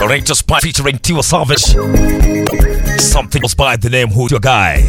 Narrator Spy featuring Tiwa Savage. Something was by the name Who's Your Guy.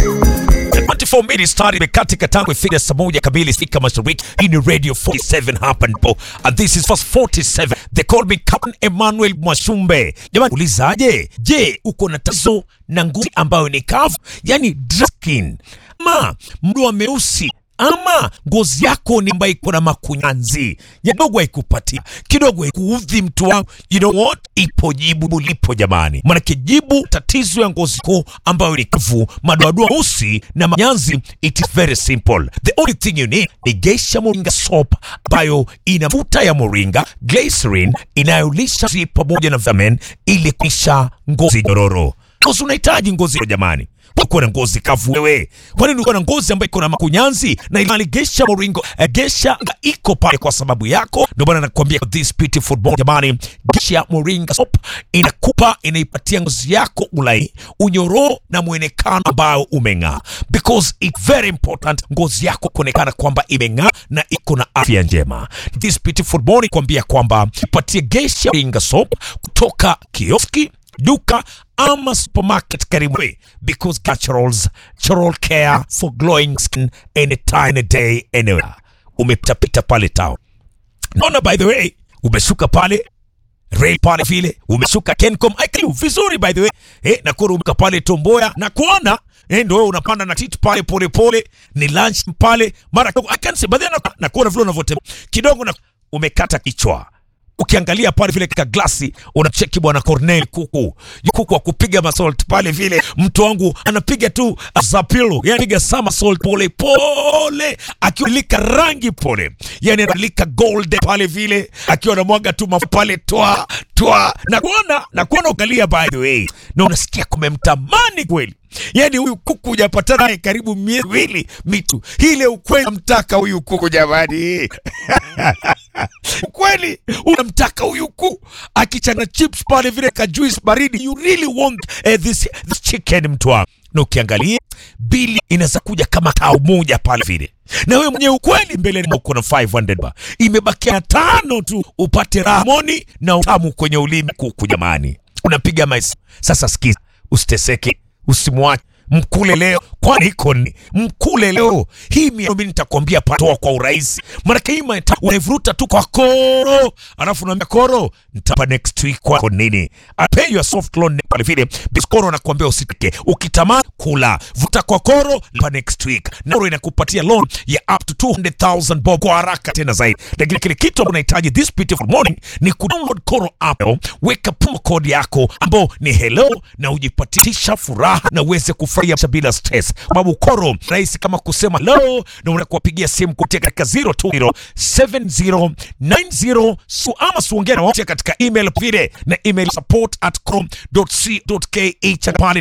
24 minutes start imekatika tangu ifika saa moja kamili Afrika Mashariki. Hii ni Radio 47 hapa ndipo. And this is first 47. They call me Captain Emmanuel Mwashumbe. Jamani, ulizaje? Je, uko na tatizo na ngozi ambayo ni kavu, yani dry skin, ama mdoa meusi ama ngozi yako ni ambayo iko na makunyanzi kidogo, haikupatia kidogo, haikuudhi mtu wangu, you know what, ipo jibu lipo jamani, manake jibu tatizo ya ngozi yako ambayo ni kavu, madoadoa meusi na manyanzi, it is very simple. The only thing you need ni Geisha Moringa soap ambayo ina mafuta ya moringa, glycerin inayolisha ngozi pamoja na vitamin ili kuisha ngozi nyororo. Ngozi unahitaji ngozi jamani uko na ngozi kavu wewe, kwa nini uko na ngozi ambayo iko na makunyanzi? Na ilali Geisha Moringo eh, Geisha iko pale kwa sababu yako, ndio maana nakwambia this beautiful body jamani, Geisha Moringa soap inakupa inaipatia ngozi yako ulai unyororo na mwonekano ambao umeng'aa, because it very important ngozi yako kuonekana kwamba imeng'aa na iko na afya njema. This beautiful body kwambia kwamba ipatie Geisha Moringa soap kutoka kioski duka ama supermarket karibu because naturals natural care for glowing skin anytime any day anywhere umepitapita pale town naona by the way umeshuka pale Ray pale vile umeshuka Kencom IQ vizuri by the way eh, na kuona umeka pale Tomboya na kuona eh, ndio wewe unapanda na titi pale pole pole, ni lunch pale mara kidogo I can see but then na kuona vile unavyotembea kidogo na umekata kichwa ukiangalia pale vile katika glasi unacheki bwana Cornel kuku kuku wa kupiga masalt pale vile, mtu wangu anapiga tu zapilo, yani piga sama salt pole pole, akiolika rangi pole, yani analika gold pale vile, akiwa anamwaga tu mafuta pale twa twa, na kuona na kuona ukalia, by the way, na unasikia kumemtamani kweli Yani huyu kuku hujapatana naye karibu miezi miwili mitu, ile ukweli namtaka huyu kuku jamani. Ukweli unamtaka huyu kuku akichana chips pale vile ka juice baridi, you really want eh, this, this chicken mtu wangu. Na ukiangalia bili inaweza kuja kama kao moja pale vile, na wewe mwenyewe ukweli mbele uko na 500 ba, imebakia tano tu upate ramoni na utamu kwenye ulimi kuku jamani, unapiga maisi sasa. Sikiza, usiteseke usimwache mkule leo, kwani iko ni mkule leo. Hii mimi nitakwambia patoa kwa urahisi, maana hii maita unaivuruta tu kwa koro, alafu unaambia koro, nitapa next week kwako nini, I pay you a soft loan pale vile biskoro, nakwambia usitike, ukitamani kula vuta kwa koro, lipa next week, na koro inakupatia loan ya up to 200,000 bob kwa haraka tena zaidi. Lakini kile kitu ambacho unahitaji this beautiful morning ni kudownload koro app, weka promo code yako ambao ni hello, na ujipatisha furaha na uweze kufurahia bila stress, sababu koro rahisi kama kusema hello, na unakuwapigia simu kupitia katika 0207090 su ama suongea na wote katika email vile na email support at chrome.co.ke chapani